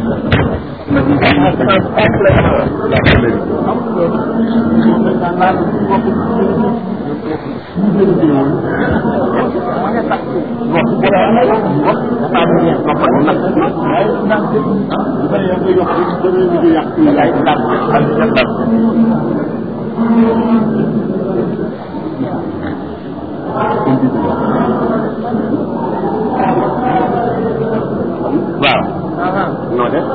waaw noo def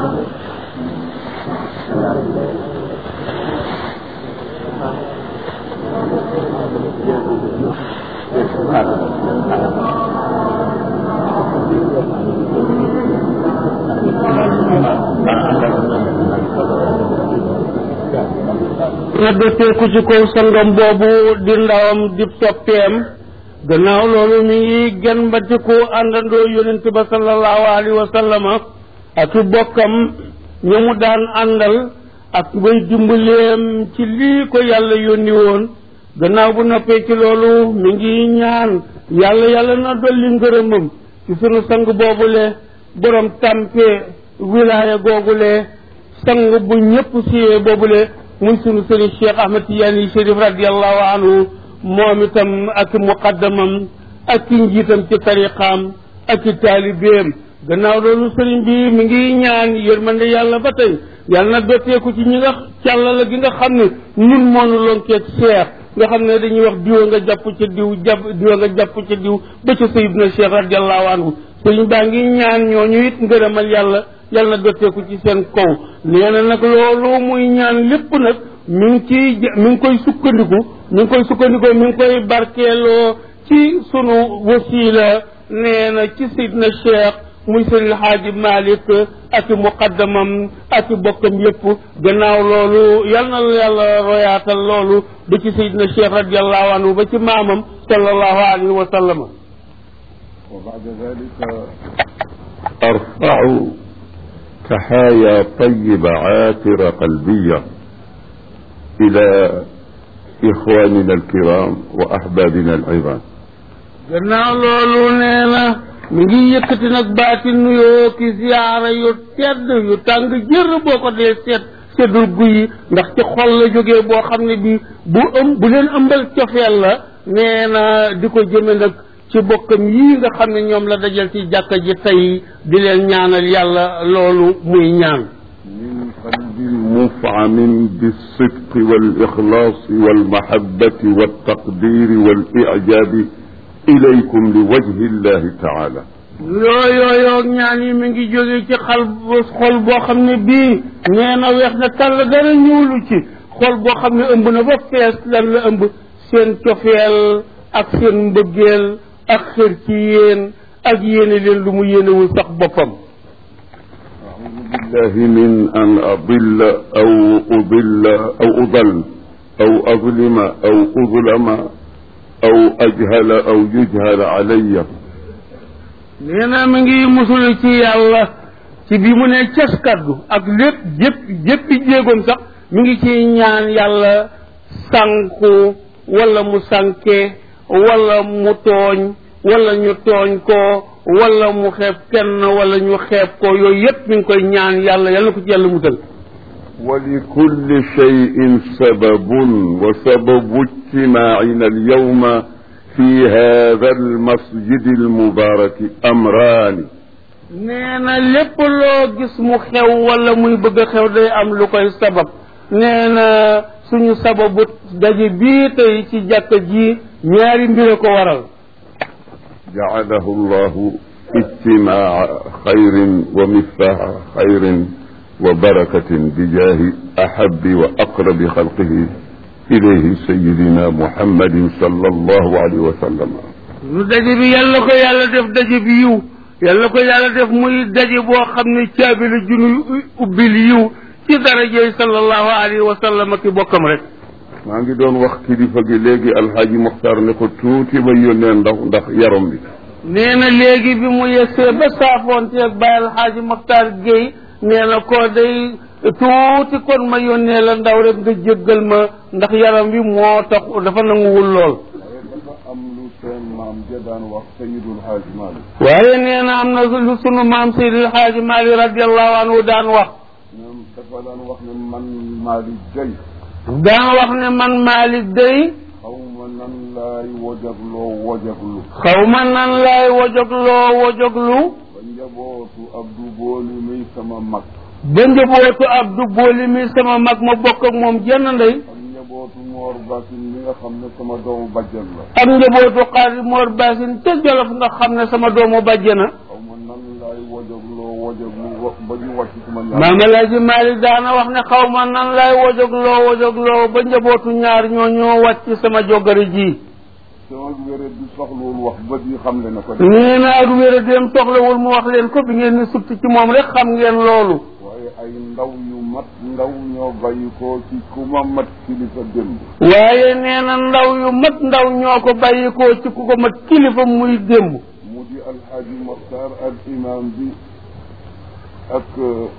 na dëtteeku ci kaw sangam boobu di ndawam di toppeem gannaaw loolu mi ngi gen mbatiku àndandoo yonent ba sallallahu alayhi wa sallama ak i bokkam ña mu daan àndal ak ngay dimbaleem ci lii ko yàlla yónni woon gannaaw bu noppee ci loolu mi ngi ñaan yàlla yàlla na dolli ngërëmam ci sunu sang boobule borom tàmpe wilaaya googule sang bu ñëpp siyee boobule muy sunu sëriñ Cheikh Ahmed Tidiane Chérif radiallahu anhu moom itam ak muqaddamam ak ki njiitam ci tariqaam ak ci taalibeem gannaaw loolu sëriñ bi mi ngi ñaan yërmande yàlla ba tey yàlla na dotteeku ci ñi nga càllala gi nga xam ne ñun moonu lonkeeg seex nga xam ne dañuy wax diwa nga jàpp ca diw jàpp diwa nga jàpp ca diw ba ca sayidna cheikh radiallahu anhu sëriñ baa ngi ñaan ñooñu it ngërëmal yàlla yàlla na dotteeku ci seen kaw nee na nag loolu muy ñaan lépp nag mi ngi ciy mi ngi koy sukkandiku mi ngi koy sukkandikoo mi ngi koy barkeeloo ci sunu wasila nee na ci sayidna cheikh muy sëriñ xaaji malik ak i muqaddamam ak i bokkam yépp gannaaw loolu yal na yàlla royaatal loolu ba ci sayidna cheikh radiallahu anhu ba ci maamam sallallahu alayhi wa sallama وبعد ذلك أرفع تحايا طيبة عاطرة قلبية إلى إخواننا الكرام وأحبابنا العظام gannaaw loolu nee na mi ngi yëkkati nag baati nuyoo ki ziyaara yu tedd yu tàng jër boo ko dee seet seddul guyi ndax ci xol la jógee boo xam ne bi bu ëm bu leen ëmbal cofeel la nee na di ko jëme nag ci bokkam yii nga xam ne ñoom la dajal ci jàkka ji tey di leen ñaanal yàlla loolu muy ñaan من قلب مفعم بالصدق والإخلاص والمحبة والتقدير والإعجاب إليكم لوجه الله تعالى yooyooyoog ñaan yi mi ngi jóge ci xal xol boo xam ne bii nee na weex na tàll dara ñuulu ci xol boo xam ne ëmb na ba fees lan la ëmb seen cofeel ak seen mbëggeel ak xër ci yéen ak yéene leen lu mu yéenewul sax boppam أعوذ بالله من أن أضل أو أضل أو أضل أو أظلم أو أظلم أو أجهل أو يجهل علي nee na mi ngi musul ci yàlla ci bi mu ne cas kaddu ak lépp jëpp jëppi jéegoom sax mi ngi ci ñaan yàlla sànku wala mu sànke wala mu tooñ wala ñu tooñ ko wala mu xeeb kenn wala ñu xeeb ko yooyu yépp mi ngi koy ñaan yàlla yàlla na ko ci yàlla musal ولكل شيء سبب وسبب اجتماعنا اليوم في هذا المسجد المبارك أمران nee na lépp loo gis mu xew wala muy bëgg a xew day am lu koy sabab nee na suñu sababu daje bii tey ci jàkka ji ñaari mbir a ko waral جعله الله اجتماع خير ومفتاح خير وبركة بجاه أحب وأقرب خلقه إليه سيدنا محمد صلى الله عليه وسلم lu daje bi yàlla ko yàlla def daje bi yiw yàlla ko yàlla def muy daje boo xam ne caabi la junuy ubbil yiw ci darajey sallallahu alayhi wa sallam ak i bokkam rek maa ngi doon wax kilifa gi léegi alxaaji Muxtaar ne ko tuuti ba yónnee ndax ndax yaram bi nee na léegi bi mu yegsee ba saafoonte ak Baye Alxaaji Maxtaar Gueye nee na ko day tuuti kon ma yónnee la ndaw rek nga jéggal ma ndax yaram bi moo tax dafa nanguwul lool dafa am lu seen maam maam ja daan wax sayidul xaaj Malik waaye nee na am na lu sunu maam Seydil Xaaji Maalik radiallahu anhu daan wax ñoom dafa daan wax ne man Malik gay daan wax ne man Maalik day xaw ma nan laay wojagloo wojaglu xaw ma nan laay wojogloo wojoglu ba njabootu Abdu Booli muy sama mag ba njabootu Abdu Booli mi sama mag ma bokk ak moom jenn ndey ak njabootu Moor Basin mi nga xam ne sama doomu bajjan la ak njabootu Xaadi Moor Baasin ca Jolof nga xam ne sama doomu bàjjana xaw ma nan laay wojagloo wojaglu wa- ba ñu wàcc sama ñaar maam Alaaji Maalik daana wax ne xaw ma nan laay wojogloo wojogloo ba njabootu ñaar ñoo ñoo wàcc sama jogari ji sama wéret bi soxlawul wax bët yi xam le na ko de nee na ak wéra dem soxlawul mu wax leen ko bi ngeen ni sutt ci moom rek xam ngeen loolu waaye ay ndaw yu mat ndaw ñoo bàyyi ko ci ku ma mat kilifa démb waaye nee na ndaw yu mat ndaw ñoo ko bàyyikoo ci ku ko mat kilifa muy démb mu di alxaaji Moxtaar ak imam bi ak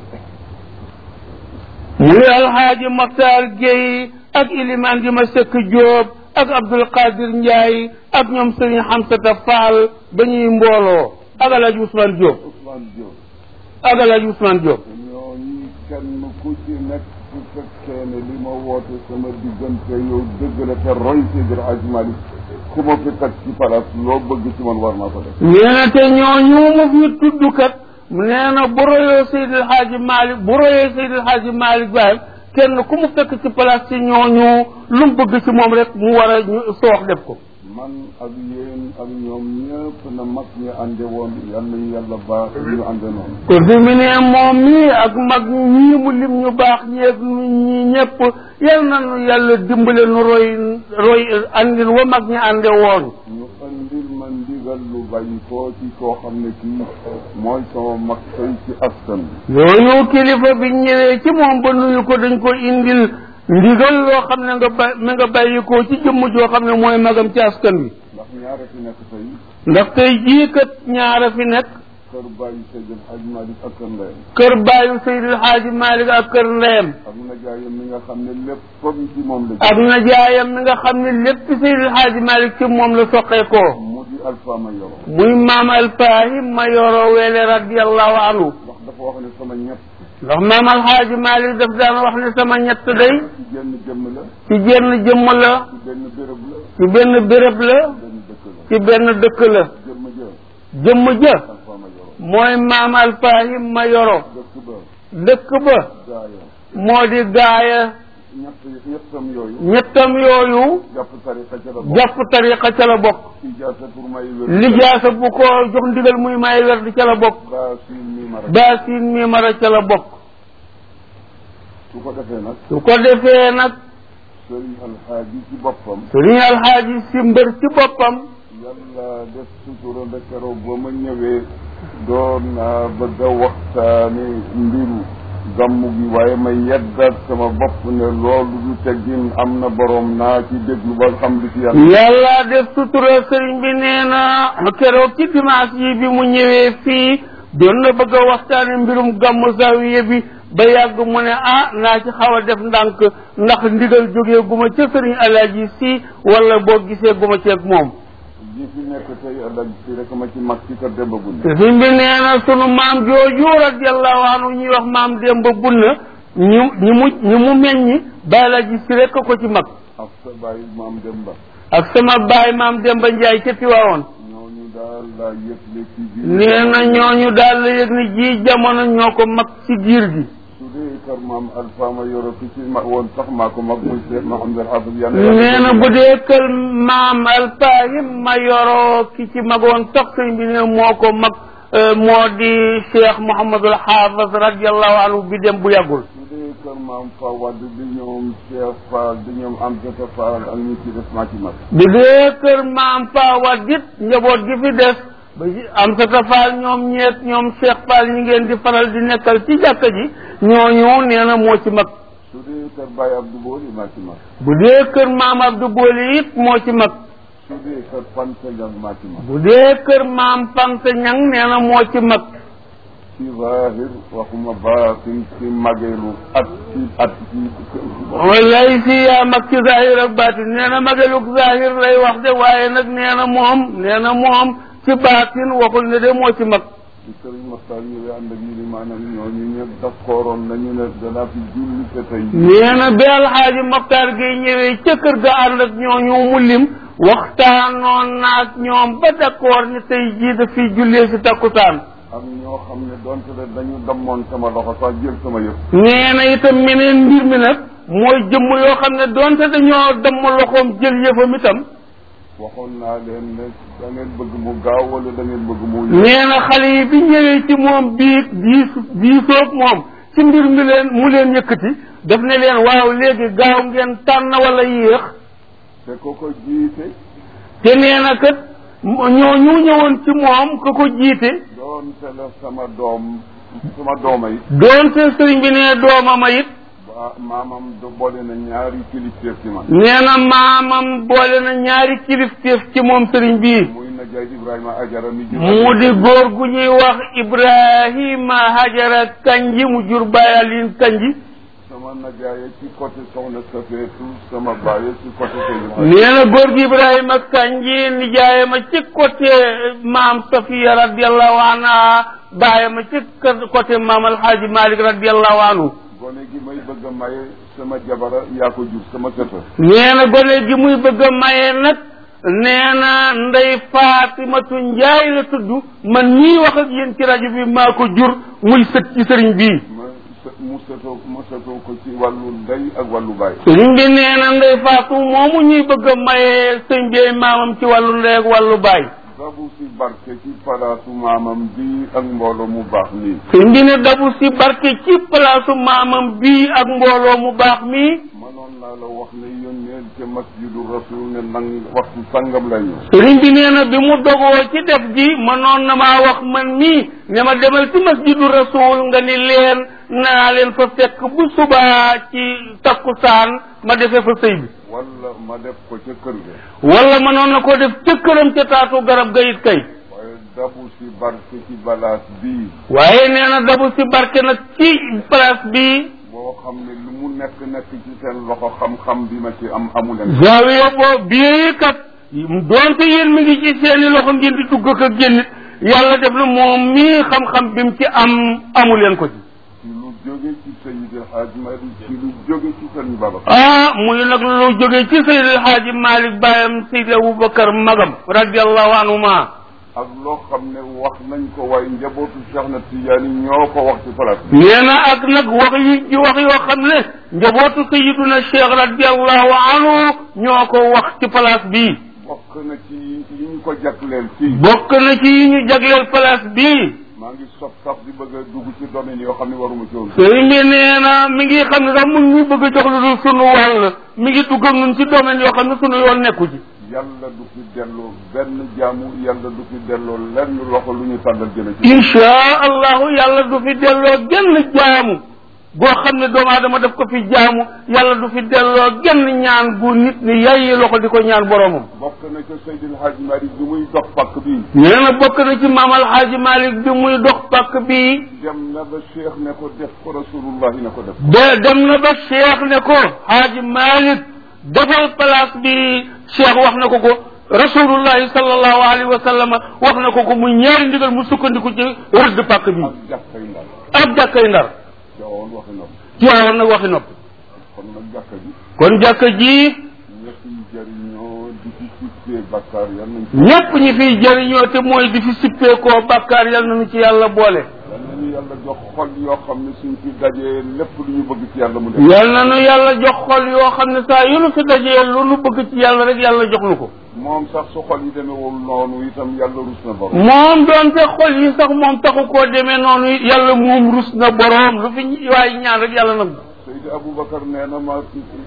muy alxaaji Maxtaar Géey ak ilimaan gi ma sëkk Jóob ak Abdul Qadir Njaay ak ñoom Sëriñ Xamsata Faal ba ñuy mbooloo ak alaaji Ousmane Jóob Ousmane Diop ak alaaji Ousmane Jóob ñooñu kenn ku ci nekk su fekkee ne li ma woote sama diggante yow dëgg la te roy Seydi El Hadji Malick ku ma fi teg ci palaas loo bëgg ci man war naa ko def nee na te ñooñu mu fi tudd kat nee na bu royoo Seydil Hadji Malick bu royee Seydil Hadji Malick Baye kenn ku mu fekk ci place ci ñooñu lu mu bëgg ci moom rek mu war a ñu soox def ko man ak yéen ak ñoom ñëpp na mag ñi ànde woon yal nañu yàlla baax ñu ànde noonu kon fi mu ne moom mii ak mag ñii mu lim ñu baax ñeeg ñi ñëpp yal nañu yàlla dimbale nu roy roy andil wa mag ñi ànde woon ñu andil ma ndigal lu bàyyi ko ci koo xam ne kii mooy sama mag tey ci askan bi yooyu kilifa bi ñëwee ci moom ba nuyu ko dañ ko indil ndigal loo xam ne nga ba mi nga bàyyi ko ci jëmm joo xam ne mooy magam ci askan wi ndax ñaara fi nekk tey ndax tey jii kat ñaara fi nekk kër bàyyi Seydi El Hadji Malick ak kër ndeyam kër baayu Seydil Hadji Malick ak kër ndeyam ak najaayam mi nga xam ne lépp comme ci moom la ak najaayam mi nga xam ne lépp Seydil Hadji Malick ci moom la soqee ko mu di alpha ma yoro muy maam alfahim ma yoro weele radiallahu anhu ndax dafa wax ne sama ñett ndax maam alhaaji Malick daf daan wax ne sama ñett day ci jenn jëmm la ci jenn jëmm la ci benn béréb la ci benn béréb la benn dëkk la ci benn dëkk la jëmm ja jëmm ja alpha ma yoro mooy maam alfahim ma yoro dëkk ba dëkk ba gaaya moo di gaaya ñett ñettam yooyu ñettam yooyu jàpp tariqa ca la bokk jàpp tariqa ca la bokk ijaasa pour may wér lijaasa bu ko jox ndigal muy may wer di ca la bokk baa siin mi mara baasin mi mara ca la bokk su ko defee nag su ko defee nag sëriñ alxaaji ci boppam sëriñ alxaaji si mbër ci boppam yàlla def sutura ba keroog ba ma ñëwee doon naa bëgg a waxtaane mbiru gàmmu gi waaye ma yeddaat sama bopp ne loolu du teggin am na boroom naa ci déglu ba xam li ci yàlla yàlla def sutura sëriñ bi nee na keroog ci dimanche yi bi mu ñëwee fii doon na bëgg a waxtaane mbirum gàmmu zawiya bi ba yàgg mu ne ah naa ci xaw a def ndànk ndax ndigal jógee guma ca sëriñ alaaji si wala boo gisee guma ceeg moom ji fi nekk tey ëllëg si rek ma ci mag ci kër Demba Bunde sëriñ bi nee na sunu maam jooju radiallahu anhu ñuy wax maam Demba Bunna ñu ñi mu ñi mu meññi ba alaaji si rek ko ci mag ak sa bàyyi maam Demba ak sama baay maam Demba Njaay ca Tiwaawoon ñooñu daal laa yëgle ci biir nee na ñooñu daal la yëg ni ji jamono ñoo ko mag ci giir gi su dee kër maam Alpha ma yoro ki ci ma woon sax maa ko mag muy Cheikh Mahamadou Hafiz yàlla nee na bu dee kër maam alpahim ma yoroo ki ci magoon sax sëñ bi ne moo ko mag moo di cheikh mouhamadul haafaz radiallahu anhu bi dem bu yàggul su dee kër maam Fawad di ñoom Cheikh Fall di ñoom Amsata Fall ak ñi ci des maa ci mag bu dee kër maam Fawad it njaboot gi fi des ba ci am sa tafaal ñoom ñeet ñoom cheikh fall ñi ngeen di faral di nekkal ci jàkka ji ñooñu nee na moo ci mag su dee kër Baye Abdou Boli maa ci mag bu dee kër maam abdou booli it moo ci mag su dee kër Fanta Ñang maa ci mag bu dee kër maam Fanta Ñang nee na moo ci mag ci zahir waxuma baatin ci mageelu at ci at ci wallaay si yaa mag ci zahir ak baatin nee na magaluk zahir lay wax de waaye nag nee na moom nee na moom ci baatin waxul ne de moo ci mag ci sëriñ Maxtaar ñëwee ànd ak yi ni maanaam ñooñu ñëpp d'accordoon nañu ne danaa fi julli te tey nee na bi alxaaji Maxtaar gi ñëwee ca kër ga ànd ak ñooñu mu lim waxtaanoon naag ñoom ba d'accord ni tey jii da fi jullee si takkusaan am ñoo xam ne donte de dañu dammoon sama loxo sax jël sama yëf nee na itam meneen mbir mi nag mooy jëmm yoo xam ne doonte dañoo damm loxoom jël yëfam itam waxoon naa leen ne da ngeen bëgg mu gaaw wala da ngeen bëgg mu nee na xale yi bi ñëwee ci moom bii diis diisoog moom ci mbir mi leen mu leen yëkkati daf ne leen waaw léegi gaaw ngeen tànn wala yéex te ko ko jiite te nee na kat ñoo ñu ñëwoon ci moom ku ko jiite doonte la sama doom sama dooma yi doonte sëriñ bi ne doomama it ba maamam do boole na ñaari kilifteef ci man nee na maamam boole na ñaari kilifteef ci moom sëriñ bii muy na jaay Ibrahima Ajara mi jur mu di góor gu ñuy wax Ibrahima Hajara Kanji mu jur bayalin Kanji sama najaaye ci côté soxna Safeetu sama baaye ci côté Seydou nee na góor gi Ibrahima Kanji nijaayama ci côté maam Safiya radiallahu anha baayama ci côté maam Alxaaji Malik radiallahu anhu gone gi may bëgg a maye sama jabara yaa ko jur sama sëta nee na gone gi muy bëgg a maye nag nee na ndey Faatimatu Njaay la tudd man ñii wax ak yéen ci rajo bi maa ko jur muy sët ci sëriñ bii ma së- mu sëtoo mu sëtoo ko ci wàllu ndey ak wàllu baay sëriñ bi nee na ndey Faatu moomu ñuy bëgg a maye sëñ bi maamam ci wàllu ndey ak wàllu baay dabu si barke ci palaasu maamam bi ak mbooloo mu baax nii sëñ bi ne dabu si barke ci palaasu maamam bii ak mbooloo mu baax mii mënoon naa la wax ne yónneel ca masjidu rasul ne nang waxtu sangam lay ñëw sëriñ bi nee na bi mu dogoo ci def ji mënoon na maa wax man mii ne ma demal ci masjidu rasul nga ni leen naa leen fa fekk bu subaa ci takkusaan ma defee fa sëy bi wala ma def ko ca kër ga wala mënoon na ko def ca këram ca taatu garab ga it kay waaye dabu si barke ci balaas bii waaye nee na dabu si barke nag ci place bi boo xam ne lu mu nekk nekk ci seen loxo xam-xam bi ma ci am amuleen zawiya boo bii kat doonte yéen mi ngi ci seeni loxo ngeen di dugg ak a génn yàlla def na moom mii xam-xam bi mu ci am amu leen ko ci ci lu jóge ci Seydi El Hadj Malick ci lu jóge ci sëñ Babacar ah muy nag lu jógee ci Seydi El Hadji Malick bàyyam Seydi Aboubacar magam radiallahu anhuma ak loo xam ne wax nañ ko waaye njabootu Cheikh na Tidiane ñoo ko wax ci place bi nee na ak nag wax yi ci wax yoo xam ne njabootu sayiduna cheikh radiallahu anhu ñoo ko wax ci place bii bokk na ci yi ñu ko jagleel fii bokk na ci yi ñu jagleel place bii maa ngi sob sax di bëgg a dugg ci domaine yoo xam ne waruma ci woon sëriñ bi nee na mi ngi xam ne sax mu ngi bëgg a jox lu dul sunu wàll mi ngi dugg ak ñun ci domaine yoo xam ne sunu yoon nekku ci yàlla du fi delloo benn jaamu yàlla du fi delloo lenn loxo lu ñu tàllal jëme ci inchaa allahu yàlla du fi delloo genn jaamu goo xam ne doomu aadama daf ko fi jaamu yàlla du fi delloo genn ñaan gu nit ni yayyi loxo di ko ñaan boromam bokk na ca Seydil Hadj Malick bi muy dox pakk bii nee na bokk na ci maam alxaaji malik bi muy dox pàkk bi dem na ba cheikh ne ko def ko rasulullah ne ko def de dem na ba cheikh ne ko xaaji malik defal place bi cheikh wax na ko ko rasulullahi sallallahu alayhi wa sallam wax na ko ko muy ñaari ndigal mu sukkandiku ci rëdd pàkk bi ak jàkkay ndar ab jàkkay ndar jawoon waxi nopp ci waawoon nag waxi nopp kon nag jàkka ji kon jàkka ji ñëpp yi jëriñoo di ci sittee bakkaar yal nañ ci ñépp ñi fiy jëriñoo te mooy di fi sippeekoo bàkkaar yal nañu ci yàlla boole yal nañu yàlla jox xol yoo xam ne suñ fi dajee lépp lu ñu bëgg ci yàlla mu def yal nañu yàlla jox xol yoo xam ne saa yu nu fi dajee lu nu bëgg ci yàlla rek yàlla jox nu ko moom sax su xol yi demewul noonu itam yàlla rus na borom moom doonte xol yi sax moom taxu koo demee noonu yàlla moom rus na boroom lu fi waaye ñaan rek yàlla nag Seydi Aboubacar nee na ma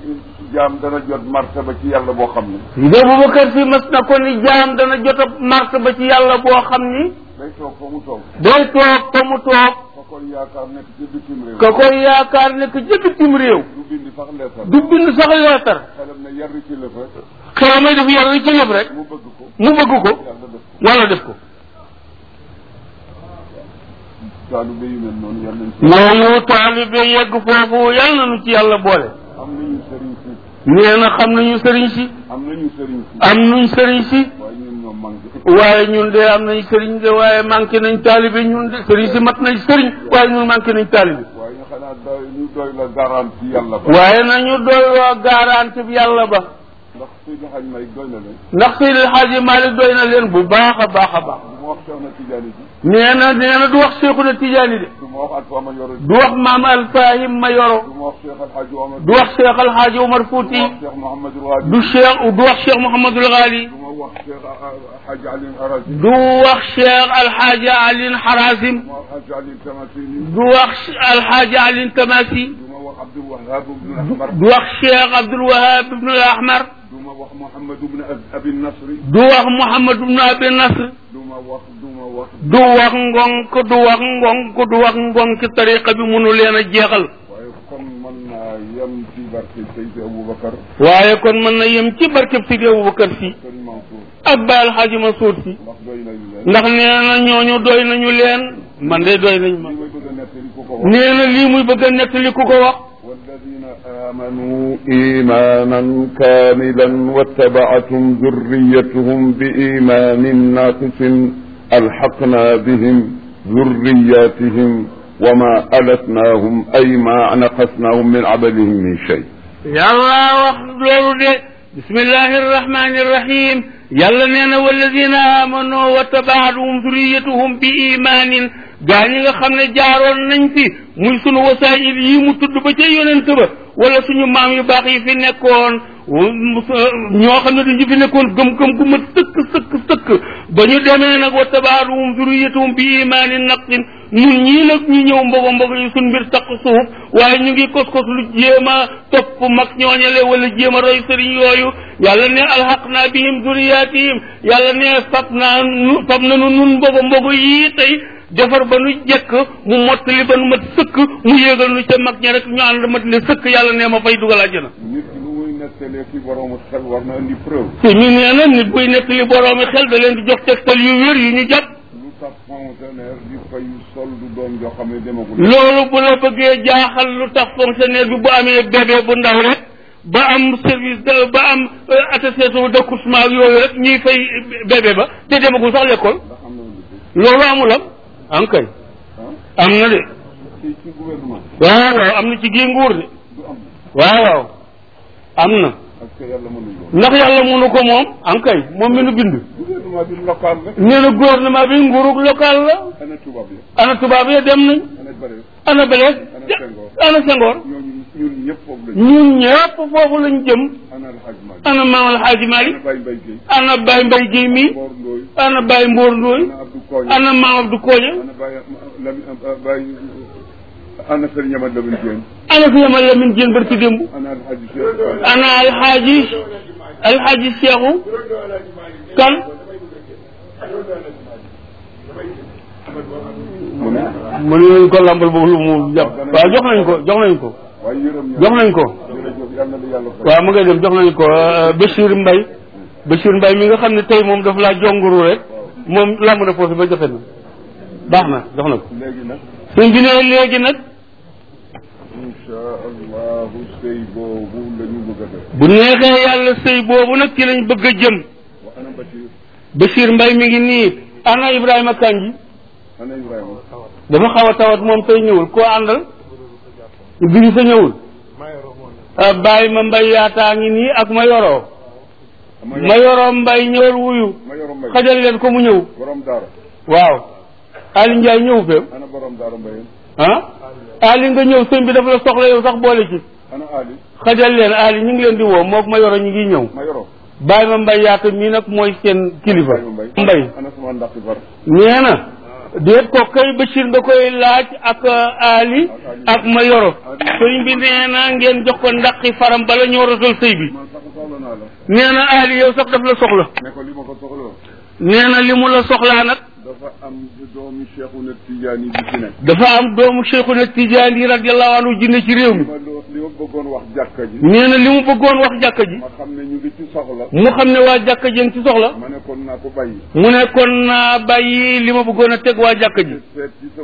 jaam dana jot martaba ci yàlla boo xam ne Seydi Aboubacar si mas na ko ni jaam dana jot a martaba ci yàlla boo xam ni day toog fa mu toog day toog fa mu toog fa koy yaakaar nekk ci bitim réew ka koy yaakaar nekk ci bitim réew du bindi sax leetar du bind sax leetar xelam ne yar ci la fa xelamay def yàlla ci lépp rek mu bëgg ko mu bëgg ko yàlla def ko wala def ko taalibe yu mel noonu yal nañ ci noonu taalibe yegg foofu yal na nu ci yàlla boole am nañu sëriñ si nee na xam nañu sëriñ si am nañu sëriñ si am nuñ sëriñ si waaye ñun ñoo manqué waaye ñun de am nañ sëriñ de waaye manqué nañ taalibe ñun de sëriñ si mat nañ sëriñ waaye ñun manqué nañ taalibe waaye ñu xanaa doy ñu doy la garanti yàlla ba waaye nañu doyloo garanti bi yàlla ba ndax Seydi Hadj May doy na leen ndax Seydi Hadji Malick doy na leen bu baax a baax a baax du ma wax Cheikh na Tidiane ji nee na nee na du wax Cheikhuna Tidiane de du ma wax Alpha ma yoro du wax maam Alfahim ma yoro du ma wax Cheikh Al Hadj Omar du wax Cheikh Alhaaji Omar Fouti du ma wax Cheikh Mouhamadul Wadi du Cheikh du wax Cheikh Mouhamadul Ghali du ma wax Cheikh Hadj Ali Arazi du wax Cheikh Alhaaji Alin Harazim du ma wax Hadj Ali Tamasini du wax Alhaaji Alin Tamasi du ma wax Abdul Wahab ibn Ahmar du wax Cheikh Abdul Wahab ibn al Ahmar du ma wax Mouhamad ibn Abi Nasri du wax Mouhamad ibn Abi Nasr du ma wax du ma wax du wax ngonk du wax ngonk du wax ngonk tariqa bi mënu leen a jeexal waaye kon mën naa yem ci barke Seydi Aboubacar waaye kon mën na yem ci barkeb Sidi Abubakar si Sëriñ Mansour ak Baay Alxaaji Mansuur si ndax doy nañu leen ndax nee na ñooñu doy nañu leen man de doy nañ ma li may bëgg a nettali ku ko wax nee na lii muy bëgg a nettali ku ko wax والذين آمنوا إيمانا كاملا واتبعتهم ذريتهم بإيمان ناقص ألحقنا بهم ذرياتهم وما ألتناهم أي ما نقصناهم من عملهم من شيء yàlla wax loolu de bismillahi arrahmani irrahim yàlla nee na walladina amano wa tabaatuhum zuriyatuhum bi imanin gaa ñi nga xam ne jaaroon nañ fi muy sunu wasaayil yi mu tudd ba ca yonent ba wala suñu maam yu baax yi fi nekkoon ñoo xam ne dañu fi nekkoon gëm-gëm gu ma sëkk sëkk sëkk ba ñu demee nag wa tabaatuhum zuriyatuhum bi imanin naqsin ñun ñii nag ñu ñëw mbogo mbogo yi suñ mbir taq suuf waaye ñu ngi kos kos lu jéem a topp mag ñooñale wala jéem a roy sëriñ yooyu yàlla ne alxaq naa bihim zuriyatihim yàlla ne fab naa nu fab nanu nun mbogo mbogo yii tey defar ba nu jekk mu mottali ba nu mat sëkk mu yéegal nu ca mag ña rek ñu ànd mat le sëkk yàlla ne ma fay dugal àjjana nit ki lu muy nettalee ki boroomu xel war na indi preuve te mi nee na nit buy nettali boroomi xel da leen di jox tegtal yu wér yu ñu jàpp lu tax fonctionnaire di fay sol du doom joo xam ne demagul loolu bu la bëggee jaaxal lu tax fonctionnaire bi bu amee bébé bu ndaw rek ba am service de ba am attestation d'accouchement ak yooyu rek ñuy fay bébé ba te demagul sax l'école ndax am na lu dul loolu amul am am kay ah am na de ci ci gouvernement waaw waaw am na ci gii nguur de du am waaw waaw am na parce que yàlla mënuñ loolu ndax yàlla mënu ko moom am kay moom mi nu bind gouvernement bi local rek nee na gouvernement bi nguurug local la ana tubaab yi ana tubaab ya dem nañ ana bare ana Blaise ana Senghor ñooñu ñun ñëpp foofu lañu ñun ñëpp foofu lañ jëm ana alxaj Malick ana maam alxaaji ana Malick Baye Mbaye Guèye ana Baye Mbaye Guèye mi Mor Ndoye ana Baye Mbour Ndoye ana Abdou Koña ana maam Abdou Koña ana Baye Lami Baye ana Serigne Amad Lamine Diène ana fi yamal Lamine Diène barki démb ana alxaji Cheikh ana alxaaji alxaaji Seexu kan mu ne mu ne nañ ko lambal boobu lu mu jàpp waaw jox nañ ko jox nañ ko waaye yërëm ña jox nañ ko jërëjëf yàlla na yàlla fay waaw mu ngay dem jox nañ ko Bachir Mbaye Bachir Mbaye mi nga xam ne tey moom daf laa jonguru rek moom lamb na foofu ba joxe na baax na jox na ko léegi nag suñ bi ne léegi nag insha allahu sëy boobu la ñu bëgg a def bu neexee yàlla sëy boobu nag ci lañ bëgg a jëm wa ana Bachir Bachir Mbaye mi ngi nii ana Ibrahima Kanji ana Ibrahima dafa xaw a tawat moom tey ñëwul koo àndal bi ñu sa ñëwul ah bàyyi ma mbay yaataa ngi nii ak ma yoroo ma yoroo mbay ñëwal wuyu ma yoro mbay xajal leen ko mu ñëw borom daara waaw Ali Ndiaye ñëw feem ana borom daara mbayeen ah Ali nga ñëw sëñ bi dafa la soxla yow sax boole ci ana Ali xajal leen Ali ñu ngi leen di woo mook ma yoro ñu ngi ñëw ma yoro bàyyi ma mbay yaata mii nag mooy seen kilifa Ibrahima mbay mbay ana sama ndaqi far nee na déet ko kay Bachir nga koy laaj ak Ali ak ma yoro sëñ bi nee na ngeen jox ko ndaqi faram bala ñoo rosal sëy bi man sax soxla naa la nee na Ali yow sax daf la soxla ne ko li ma ko soxla nee na li mu la soxlaa nag dafa am doomi Cheikhuna Tidiane bi fi nekk dafa am doomu Cheikhuna Tijaani radiyallahu anhu jinne ci réew mi li ma lo- li ma bëggoon wax jàkka ji nee na li mu bëggoon wax jàkka ji ma xam ne ñu ngi ci soxla mu xam ne waa jàkka ji ngi ci soxla ma ne kon naa ko bàyyi mu ne kon naa bàyyi li ma bëggoon a teg waa jàkka ji seet ci sama bopp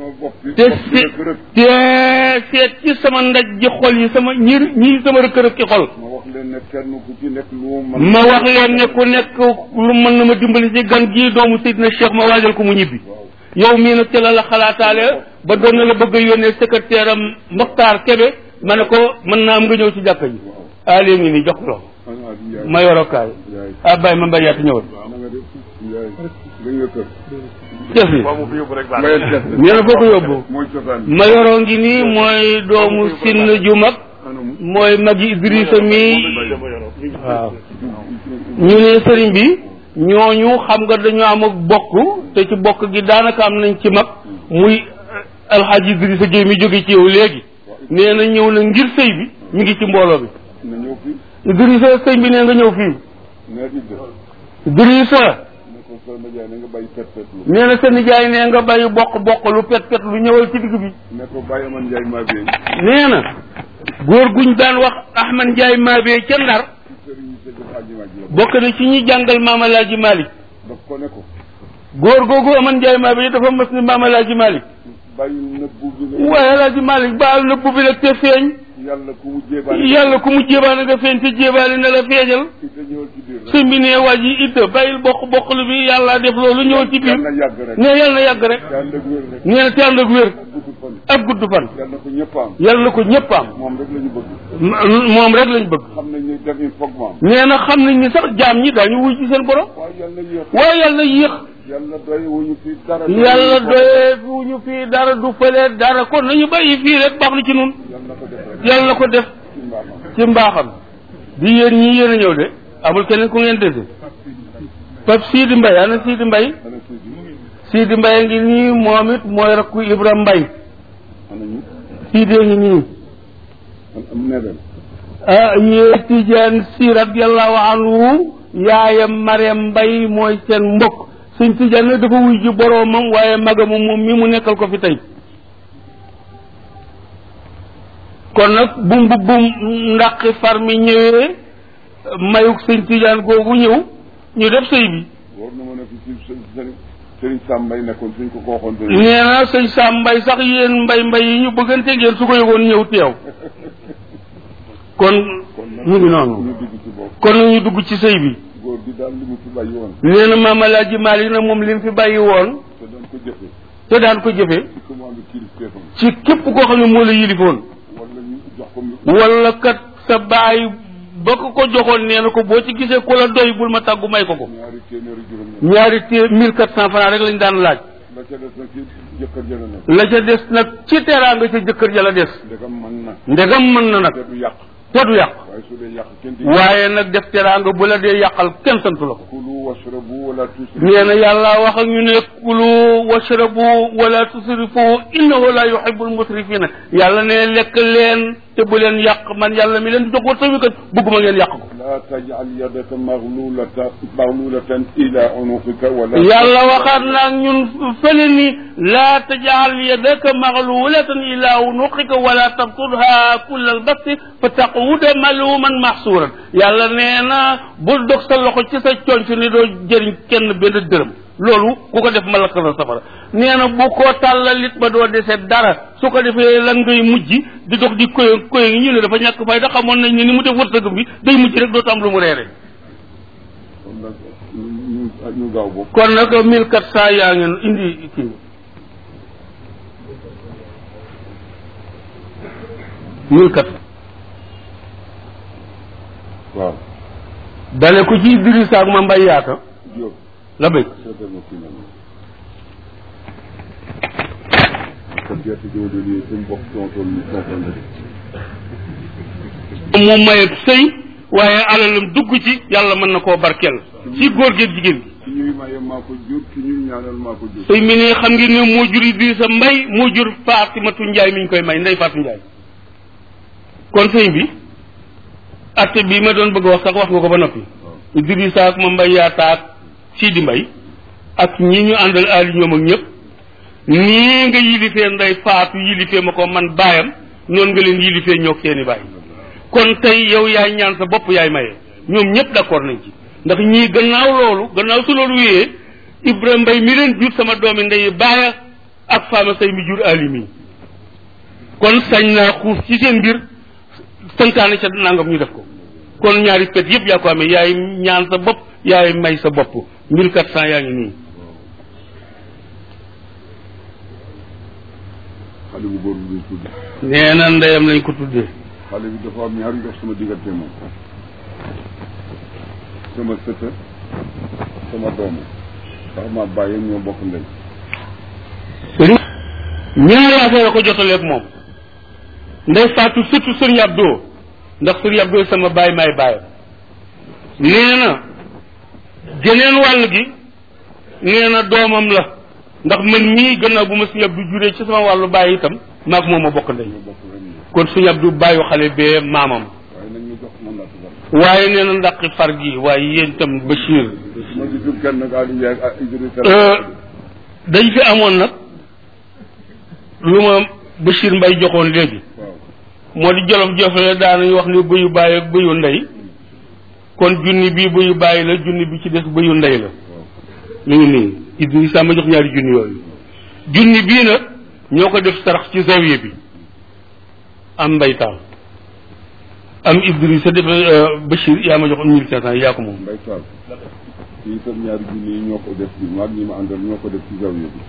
te seet te seet ci sama ndaj ji xol yi sama ñi ñi sama rëkk-rëkk ki xol ma wax leen ne kenn ku ci nekk lu mu mën ma wax leen ne ku nekk lu mën na ma dimbali ci gan gii doomu Seydina Cheikh ma waajal ko mu ñibbi yow mii nag ci la la xalaataale ba doon na la bëgg a yónnee secrétaire am Mokhtar Kébé ma ne ko mën naa am nga ñëw ci jàkka ji ah léegi ngi nii jox ko loxo xanaa di yaay ma yorokaay yaay ah bàyyi ma mbay yaatu ñëwal na nga def yaay dañ nga kër jëf yi mu fi yóbbu rek baax mbayet def nee na foo ko yóbbu mooy cosaan ma yoroo ngi nii mooy doomu sinn ju mag anamu mooy magi Idrissa mi waaw ñu ne sëriñ bi ñooñu xam nga dañu am ak bokk te ci bokk gi daanaka am nañ ci mag muy alxaaji Idrissa Gueye mi jóge ci yow léegi nee na ñëw na ngir sëy bi mi ngi ci mbooloo bi na ñëw fi Idrissa sëñ bi nee nga ñëw fii nee di def Idrissa ne ko Sall Ndiaye na nga bàyyi pet pet lu nee na sa nijaay nee nga bàyyi bokk bokk lu pet pet lu ñëwal ci digg bi ne ko bàyyi aman Ndiaye maa beey nee na góor guñ daan wax Ahmad Ndiaye Mabé ca Ndar ci sëriñ yi sa def àjjuma ji la bokk na ci ñi jàngal Maam Alaaji Malick daf ko ne ko góor googu Ahmad Ndiaye Mabé dafa mës ni Maam Alaaji Malick bàyyi nëbbu bi nga waaye Alaaji Malick baal na bubbi la te feeñ yàlla ku mu jébaane yàlla ku mu jébaane nga feeñ te jébaale na la feeñal ci te ñëwal ci biir rek sëñ bi ne waa ji idda bàyyil bokk bokk lu bi yàlla def loolu ñëw ci biir yàlla na yàgg rek ne yàlla na yàgg rek yàlla na wér rek nee na te ànd ak wér gudd fan ak gudd fan yàlla na ko ñëpp am yàlla na ko ñëpp am moom rek la ñu bëgg M- moom rek lañ bëgg xam nañ ne def il faut mu am nee na xam nañ ni sax jaam ñi daañu wuy ci seen borom waaye yàlla yéex waaye yàlla yéex yàlla doy wuñu fi dara yàlla doyee fu ñu fii dara du fële dara kon nañu bàyyi fii rek baax na ci nun yàlla na ko def rek yàlla na ko def ci mbaaxam ci mbaaxam di yéen ñii yéen a ñëw de amul keneen ku ngeen dese Pape Sidi Mbaye ana Sidi Mbaye ana Sidi Sidi Mbaye ngi nii moom it mooy rakku Ibra Mbaye ana ñu Sidi ngi nii an am nebel ah yee Tijaan si radiyallahu anhu yaayam Mariam Mbaye mooy seen mbokk suñ Tijaan nag dafa wuy ji boroomam waaye magam moom mi mu nekkal ko fi tey kon nag bu mbubbum ndaqi far mi ñëwee mayuk sëñ Tijaan googu ñëw ñu def sëy bi war na mën a fi si sëriñ sëriñ Sam Mbaye nekkoon suñ ko ko waxoon te nee na sëñ Sam Mbay sax yéen mbay mbay yi ñu bëggante ngeen su ko yëgoon ñëw teew kon kon nag mu ngi noonu ñu dugg ci bopp kon ñu dugg ci sëy bi góor gi daal li mu fi bàyyi woon nee na maam Alaaji Maalik nag moom li mu fi bàyyi woon te doon ko jëfe te daan ko jëfe ci commande kilifteefam ci képp koo xam ne moo la yilifoon wala ñu jox ko mu wala kat sa baay ba ko ko joxoon nee na ko boo ci gisee ku la doy bul ma tàggu may ko ko ñaari téeméeri juróom ñaari té mille quatre cent francs rek lañ daan laaj la ca des nag ci jëkkër jëla nekk la ca des nag ci teraanga ca jëkkër ja la des ndegam mën na ndegam mën na nag te du yàq te du yàq waaye su dee yàq kenn di waaye nag def teraanga bu la dee yàqal kenn santu la ko kulu washrabu wala tusrifu nee na yàlla wax ak ñu ne kulu washrabu wala tusrifu innahu la yuhibbul musrifina yàlla ne lekk leen te bu leen yàq man yàlla mi leen di jox wërsëg wi kat bëgguma ngeen yàq ko la tajal yadaka maglulata maglulatan ila unuqika wala yàlla waxaat naag ñun fële ni laa tajal yadaka maglulatan ila unuqika wala tabtudha kulla albasti fa taquda maluman mahsuran yàlla nee na bul dog sa loxo ci sa conc ni doo jëriñ kenn benn dërëm loolu ku ko def ma lakk la safara nee na bu ko tàllalit ba doo dese dara su ko defee lan ngay mujj di dox di koy koy ngi ñu ne dafa ñàkk fay da xamoon nañ ne ni mu def wërsëgam bi day mujj rek dootu am lu mu reere kon nag ñu ñu gaaw boobu kon nag mille quatre cent yaa ngeen indi kii mille quatre waaw dale ko ci Idrissa ak ma mbay yaata Diop la bëgg seetal ma kii nag kon gerte gi ma doon yee suñu bopp tontoon ñu tontoon rek moom maye sëy waaye alalam dugg ci yàlla mën na koo barkeel ci góor gi ak jigéen gi ci ñuy maye maa ko jur ci ñuy ñaanal maa ko jur sëy mi ne xam ngeen ne moo jur Idrissa mbay moo jur Faatimatu Njaay mi ñu koy may ndey Faatu Njaay kon sëy bi atte bi ma doon bëgg a wax sax wax nga ko ba noppi Idrissa ak ma mbay yaata ak Sidi Mbay ak ñi ñu àndal aali ñoom ak ñëpp nii nga yilifee nday faatu yilifee ma ko man baayam noonu nga leen yilifee ñoog seeni baay kon tey yow yaay ñaan sa bopp yaay maye ñoom ñëpp d'accord nañ ci ndax ñii gannaaw loolu gannaaw su loolu wéyee Ibrahima Mbay mi leen jur sama doomi ndey baaya ak faama say mi jur alimi kon sañ naa xuuf ci seen mbir santaane ca nangam ñu def ko kon ñaari pet yëpp yaa ko amee yaay ñaan sa bopp yaay may sa bopp mille quatre cent yaa ngi nii xale bu góor bi lañ tudd nee na ndeyam lañ ko tuddee xale bi dafa am ñaari ndox sama diggante moom sama sëta sama doomu ndax ma bàyyi ñoo bokk ndey ñaari affaire a ko jotaleeg moom ndey faatu surtout sëriñ Abdou ndax sëriñ Abdou sama baay maay baayam nee na geneen wàll gi nee na doomam la ndax man mii gannaaw bu ma sëriñ Abdou juree ci sama wàllu baay itam maag moom a bokk ndey ñoo bokk ren ñi kon sëriñ Abdou bàyyu xale bee maamam waaye nag ñu jox man laa tubar waaye nee na ndaqi far gi waaye yéen itam Bachir ma gisul kenn nag Aliou Ndiaye ak Idrissa dañ fi amoon nag lu ma Bachir Mbay joxoon léegi waaw moo di jolof jofle daanañu wax ni bëyu bàyyi ak bëyu ndey kon junni bii bëyu bàyyi la junni bi ci des bëyu ndey la ñu ngi nii Idrissa ma jox ñaari junni yooyu junni bii nag ñoo ko def sarax ci zawiye bi am mbaytaal am Idrissa def Bachir yaa ma jox mille cinq cent yaa ko moom Mbay Sall fii itam ñaari junni yi ñoo ko def bi maag ñi ma àndal ñoo ko def ci zawiya bi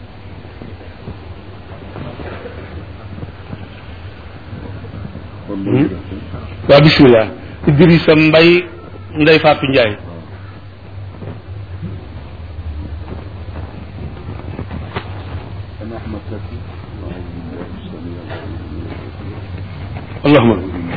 kon loolu def waaw bismillah Idrissa Mbay Ndey Faatu Njaay أنا أحمد زكي أعوذ بالله السميع العليم allahuma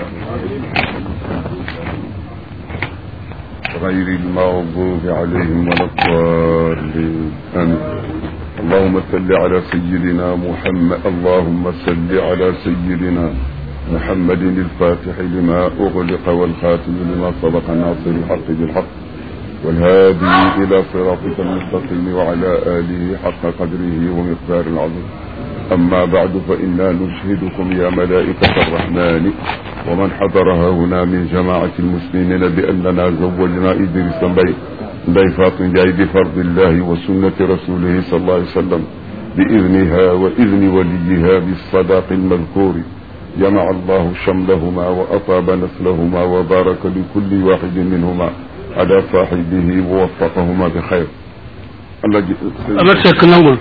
غير المغضوب عليهم ولا الضالين آمين اللهم صل على سيدنا محمد اللهم صل على سيدنا محمد الفاتح لما أغلق والخاتم لما سبق ناصر الحق بالحق والهادي إلى صراطك المستقيم وعلى آله حق قدره ومقدار العظيم أما بعد فإنا نشهدكم يا ملائكة الرحمن ومن حضرها هنا من جماعة المسلمين بأننا زوجنا إدريس بي ضيفات جاي بفرض الله وسنة رسوله صلى الله عليه وسلم بإذنها وإذن وليها بالصداق المذكور جمع الله شملهما وأطاب نسلهما وبارك لكل واحد منهما على صاحبه ووفقهما بخير الله ج- Amat Seck nangul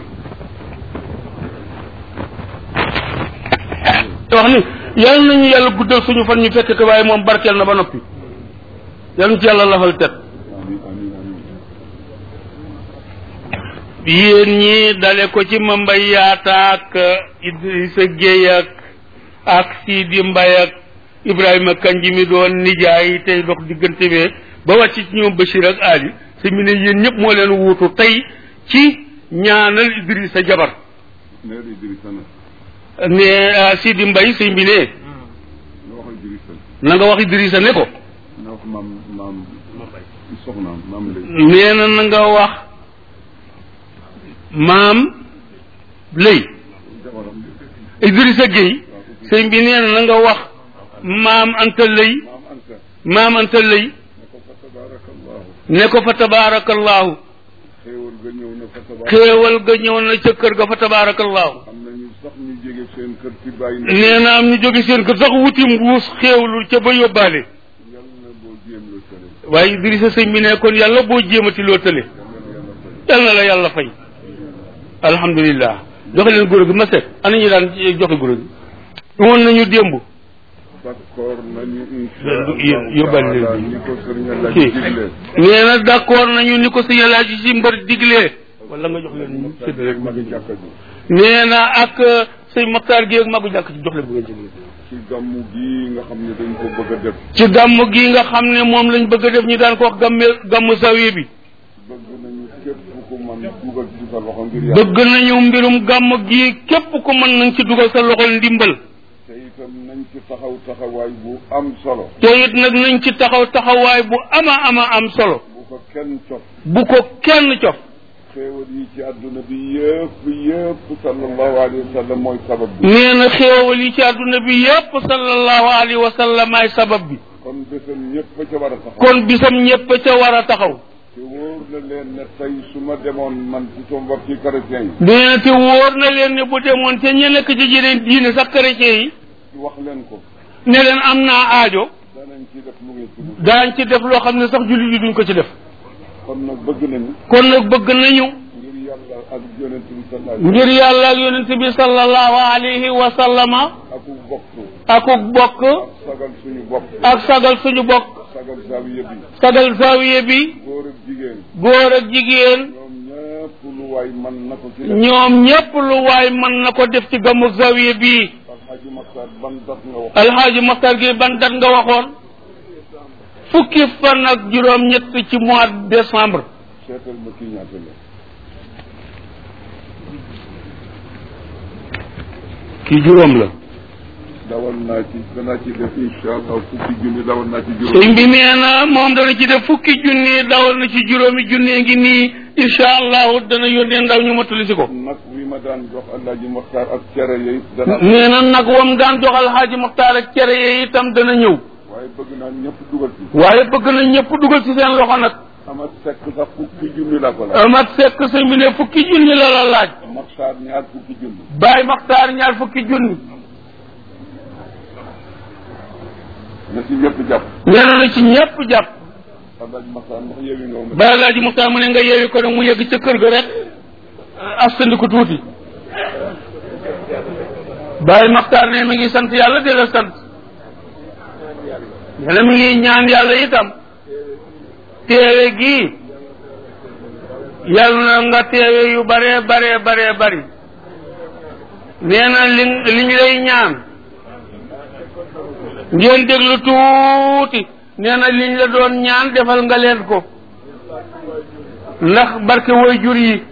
wax ni yàlla nañu yàlla guddal suñu fan ñu fekk ko waaye moom barkeel na ba noppi yàlla ñu ci yàlla lafal tet آمين آمين آمين yéen ñi dale ko ci ma mbay yaata ak Idrissa Gueye ak ak Sidi Mbay ak Ibrahima Kanji mi doon nijaay tey dox diggante bee ba wàcc ci ñoom Bachir ak Ali te mi ne yéen ñëpp moo leen wuutu tey ci ñaanal Idrissa jabar نادي إدريس أنا ne ah, Sidi Mbay sëñ bi ne نوح إدريس na nga wax Idrissa ne ko نوح مام مام soxnaam maam lay nee na na nga wax maam lëy jabaram Idrissa Gueye sëñ bi nee na na nga wax maam Anta lëy maam Anta maam Anta lëy ne ko fa tabarakallahu ne ko fa tabaarakallahu xéewal ga ñëw na fa tabarak xéewal ga ñëw na ca kër ga fa tabaarakallahu am nañu sax ñu jóge seen kër ci bàyyi na nee na am ñu jóge seen kër sax wuti mbuus xéewlul ca ba yóbbaale yàlla boo jéem la tële waaye Idrissa sëñ bi ne kon yàlla boo jéemati loo tële yàlla yal na na yàlla fay la yàlla fay alhamdulilah joxe leen guro gi ma seet ana ñu daan joxe guro gi woon nañu démb d'accord nañu Yóbbu- insha yóbbal leen Allah bi. ni ko sëriñ la kii digle nee na d'accord nañu ni ko sëñ Alaaji si mbër diglee wala nga jox leen ñu séddale magi jàkka ji nee na ak sëñ Maxtaar gi ak magu jàkk ci jox leen bu ngeen ci ci gàmmu gi nga xam ne dañ ko bëgg a def ci gàmm gi nga xam ne moom lañ bëgg a def ñu daan ko wax gàmme gàmmu sawiye bi bëgg nañu képp ku man dugal ci sa loxo ngir yàlla bëgg nañu mbirum gàmm gi képp ku mën nañ ci dugal sa loxol ndimbal te itam nañ ci taxaw taxawaay bu am solo te it nag nañ ci taxaw taxawaay bu ama ama am solo bu ko kenn cof bu ko kenn cof xéewal yi ci àdduna bi yëpp yëpp sallallahu alayhi wa sallam mooy sabab bi nee na xéewal yi ci àdduna bi yépp sallallahu alayhi wa sallam ay sabab bi kon bésam ñëpp ca war a taxaw kon bisam ñépp ca war a taxaw te wóor na leen ne tey su ma demoon man ci sama mbokki chrétien yi nee na te wóor na leen ne bu demoon te ña nekk ci jeneen diine sax chrétien yi wax leen ko ne leen am naa aajo danañ ci def lu ngeen ci bëgg daañ ci def loo xam ne sax jullit yi duñ ko ci def kon nag bëgg nañu kon nag bëgg nañu ngir yàlla ak yonent bi sallallahu ngir yàlla ak yonent bi sallallahu alayhi wa sallama ak bokk akuk bokk sagal suñu bopp ak sagal suñu bokk sagal zawiya bi sagal zawiye bi góor ak jigéen góor ak jigéen ñoom ñëpp lu waay mën na ko ci def ñoom ñépp lu waay mën na ko def ci gamu zawiye bii alxaji Maxtaar ban dat nga wax alxaaji Maxtar gi ban dat nga waxoon fukki fan ak juróom ñett ci mois de décembre seetal ma kii ñaata la kii juróom la dawal naa ci danaa ci def incha allah fukki junni dawal naa ci juróom sëñ bi nee na moom dana ci def fukki junni dawal na ci juróomi junni ngi nii incha allahu dana yónnee ndaw ñu mottali si ko nag wi ma daan jox alxaji Maxtaar ak cere yooyu dana nee na nag wam daan jox alxaaji Maxtaar ak cere yi itam dana ñëw waaye bëgg naa ñëpp dugal ci waaye bëgg na ñëpp dugal ci seen loxo nag amat sekk sax fukki junni laa ko laaj amat fekk sëñ bi ne fukki junni la la laaj Maxtaar ñaar fukki junni Baay Maxtaar ñaar fukki junni na ci ñëpp jàpp nee na na ci ñëpp jàpp alxaji Maxtaar ndax yewi nga ma Baay Alaaji Maxtaar mu ne nga yeewi ko nag mu yegg ca kër ga rek astandi ko tuuti Baay Maxtaar ne mi ngi sant yàlla di la sant nee na mi ngi ñaan yàlla itam teewe gii yàlla na nga teewe yu bare bare bare bari nee na li li ñu lay ñaan ngeen déglu tuuti nee na liñ la doon ñaan defal nga leen ko ndax barke way jur yi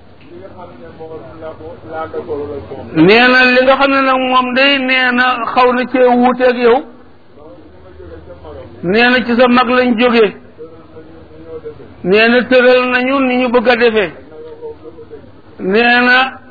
nee na li nga xam ne nag moom day nee na xaw na cee wuuteeg yow nee na ci sa mag lañ jógee nee na tëral nañu ni ñu bëgg a defee nee na